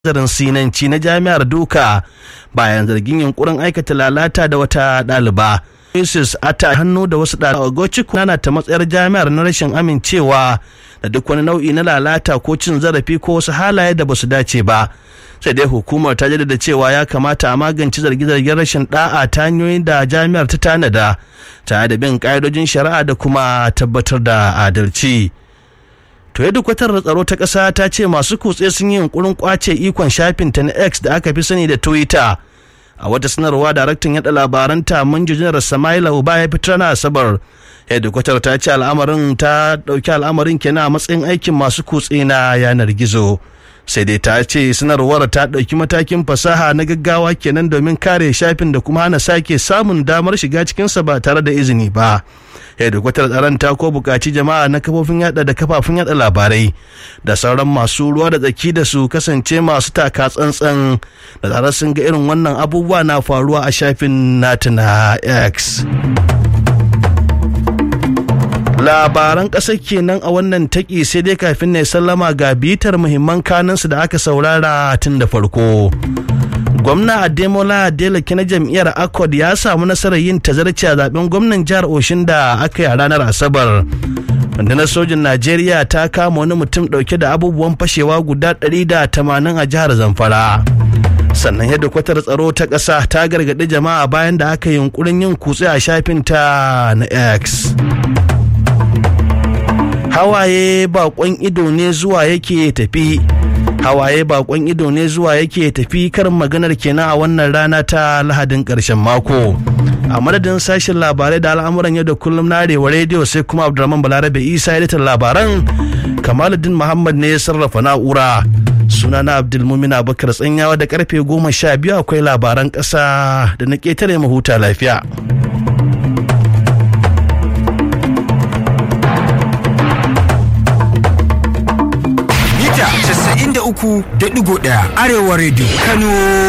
nazarin sinanci na jami'ar duka bayan zargin yunkurin aikata lalata da wata ɗaliba. Mrs. Ata hannu da wasu ɗalibai Gochiku na ta matsayar jami'ar na rashin amincewa da duk wani nau'i na lalata ko cin zarafi ko wasu halaye da basu dace ba. Sai dai hukumar ta jaddada cewa ya kamata a magance zarge-zargen rashin da'a ta hanyoyin da jami'ar ta tanada tare da bin ƙa'idojin shari'a da kuma tabbatar da adalci. To yadda kwatar tsaro ta ƙasa ta ce masu kutse sun yi yunkurin kwace ikon shafinta na X da aka fi sani da Twitter. A wata sanarwa daraktan yada labaranta Manjo Samaila Uba ya fitar na Asabar. Yadda kwatar ta ce al'amarin ta ɗauki al'amarin kenan a matsayin aikin masu kutse na yanar gizo. sai dai ta ce sanarwar ta ɗauki matakin fasaha na gaggawa kenan domin kare shafin da kuma hana sake samun damar shiga cikinsa ba tare da izini ba hedikwatar tsaron ta ko buƙaci jama'a na kafofin yada da kafafun yada labarai da sauran masu ruwa da tsaki da su kasance masu taka tsantsan da tare sun ga irin wannan abubuwa na faruwa a shafin nata na x labaran ƙasar kenan a wannan taƙi sai dai kafin ne sallama ga bitar muhimman kanunsu da aka saurara tun da farko gwamna ademola adeleke na jam'iyyar accord ya samu nasarar yin tazarci a zaben gwamnan jihar oshin da aka yi a ranar asabar rundunar sojin najeriya ta kama wani mutum dauke da abubuwan fashewa guda 180 a jihar zamfara sannan yadda kwatar tsaro ta ƙasa ta gargaɗi jama'a bayan da aka yi yunkurin yin kutse a shafinta na x hawaye bakon ido ne zuwa yake tafi hawaye bakon ido ne zuwa yake tafi karin maganar kenan a wannan rana ta lahadin karshen mako a madadin sashen labarai da al'amuran yau da kullum na arewa rediyo sai kuma abdulrahman balarabe isa editan labaran kamaluddin muhammad ne ya sarrafa na'ura sunana abdulmumin abubakar tsanyawa da karfe goma sha biyu akwai labaran ƙasa da na ƙetare mahuta lafiya uku da ɗigo ɗaya arewa rediyo kano